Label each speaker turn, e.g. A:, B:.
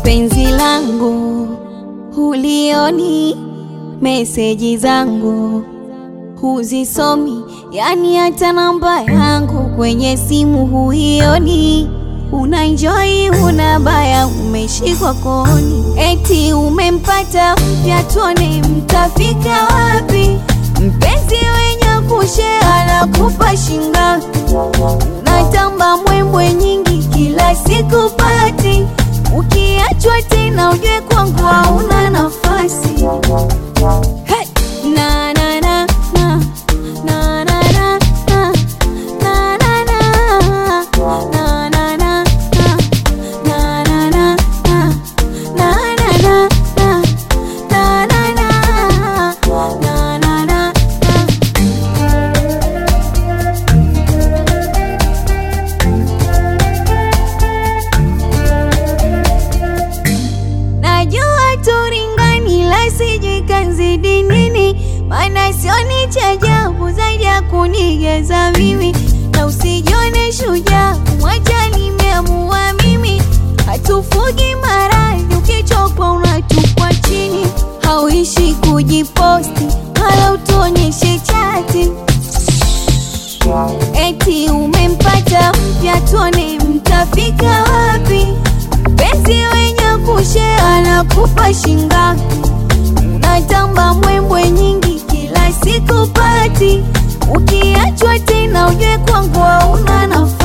A: penzi langu hulioni, meseji zangu huzisomi, yani hata namba yangu kwenye simu huioni. Unaenjoy una baya, umeshikwa kooni, eti umempata mpya, tuone mtafika wapi? Mpenzi wenye kushea na kupa shingapi? Unatamba mwembwe nyingi kila siku pati, ukiachwa tena ujue kwangu hauna nafasi. Hey! Na, na, na, na. Na, na, na, na. Na, na, na. Na, na, na, na. Na, na, na, na. Na, na, na, na. Na, na, na. Na, na, na, na. Najua turingani la sijui kanzidi nini, maana sioni cha ajabu zaidi ya kunigeza mimi, na usijione shujaa, mwacha nimeamua mimi, hatufugi maradhi, ukichokwa unatupwa chini, hauishi kujiposti wala utuonyeshe chati, eti umempata mpya, tuone mtafika wapi? Penzi wenye kushea na kupa shingapi? Unatamba mwembwe nyingi kila siku pati, ukiachwa tena ujue kwangu hauna nafasi.